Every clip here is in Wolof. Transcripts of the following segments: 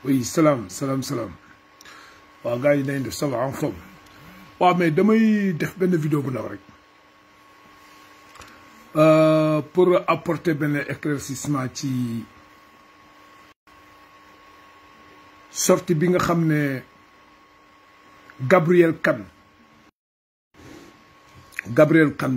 oui salaam salaam salaam waaw gars yi nañ def ça va en forme waaw mais damay def benn vidéo bu ndaw rek pour apporter benn éclaircissement ci sortie bi nga xam ne Gabriel Kane Gabriel Kane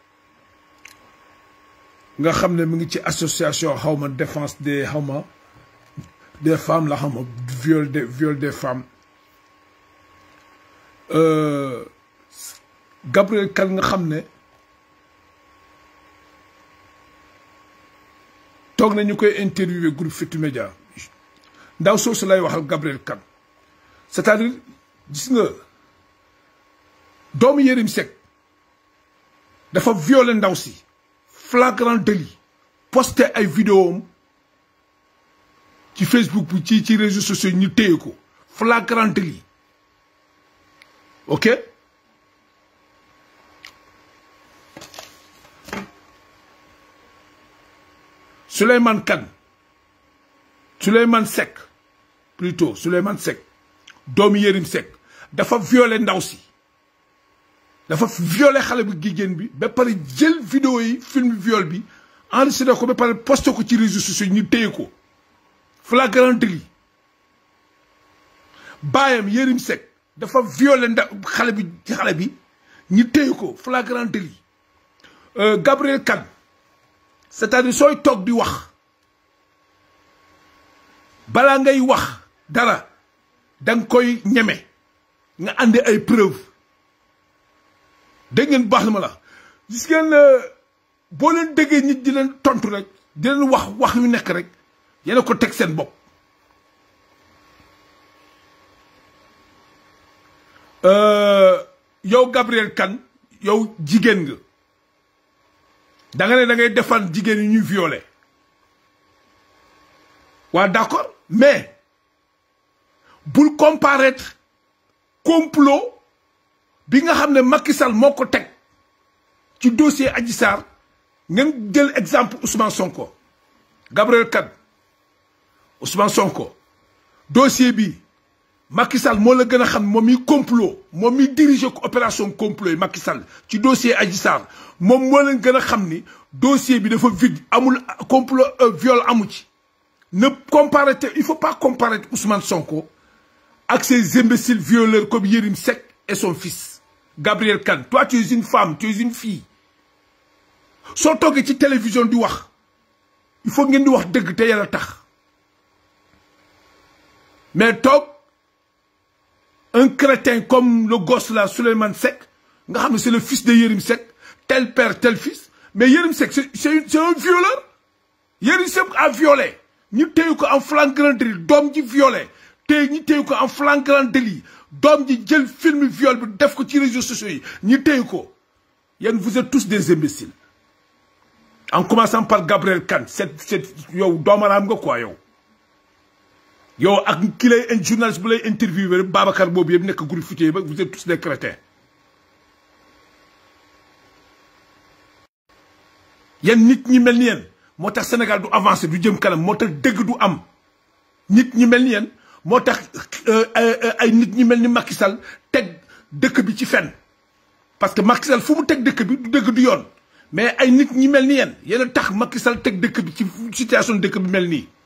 nga xam ne mu ngi ci association xawma défense des xawma des femmes la xawma viol des viol des femmes Gabriel Kane nga xam ne toog na ñu koy interviewé groupe Futurs Médias ndaw soosu lay waxal Gabriel Kane c'est-à-dire gis nga doomu Yérim Seck dafa violé ndaw si flagrant délit posté ay vidéo am ci Facebook bi ci ci réseaux sociaux ñu téye ko flagrant délit ok Souleymane Kane Souleymane Seck plutôt Souleymane Seck doomu Yérim Seck dafa violé ndaw si dafa violé xale bu jigéen bi ba pare jël vidéo yi film viol bi enregistré ko ba pare posté ko ci réseaux sociaux ñu téye ko flagrant délit baayam Yérim Seck dafa violé nda xale bi xale bi ñu téye ko flagrant délit Gabriel Kane c'est-à-dire sooy toog di wax balaa ngay wax dara danga koy ñeme nga àndi ay preuve dégg ngeen baax na ma la gis ngeen boo leen déggee nit di leen tontu rek di leen wax wax yu nekk rek yéena ko teg seen bopp yow Gabriel Kane yow jigéen nga da nga ne da ngay defan jigéen yi ñuy violé waa d'accord mais bul comparaître complot bi nga xam ne Macky Sall moo ko teg ci dossier Adji Sarr ngeen jël exemple Ousmane Sonko Gabriel Kane Ousmane Sonko dossier bi Macky Sall moo la gën a xam moom mi complot moom mi diriger ko opération complot yi Macky Sall ci dossier Adji Sarr moom moo leen gën a xam ni dossier bi dafa vide amul complot viol amu ci ne comparer il faut pas comparer Ousmane Sonko ak ces imbéciles violeurs comme Yérim Seck et son fils Gabriel Kane toi tu es une femme tu es une fille soo toogee ci télévision di wax il faut ngeen di wax dëgg te yàlla tax mais toog un crétin comme le gosse là Souleymane Seck nga xam ne c'est le fils de Yérim Seck tel père tel fils mais Yérim Seck c'est c'est un violeur Yérim Seck a violé ñu téye ko en flagrant délit doom ji violé te ñu téye ko en flagrant délit doom ji jël film viol bi def ko ci réseaux sociaux yi ñu téye ko yéen vous êtes tous des imbéciles en commençant par Gabriel Kane c'est c'est yow doomaraam nga quoi yow yow ak ki lay journaliste bu lay interviewé Babacar boobu yëpp nekk groupe Futurs ba vous êtes tous des crétins yéen nit ñi mel ni yéen moo tax Sénégal du avancé du jëm kanam moo tax dëgg du am nit ñi mel ni yéen moo tax ay nit ñi mel ni Macky Sall teg dëkk bi ci fenn parce que Macky Sall fu mu teg dëkk bi du dëgg du yoon mais ay nit ñi mel ni yéen yéen a tax Macky Sall teg dëkk bi ci situation dëkk bi mel nii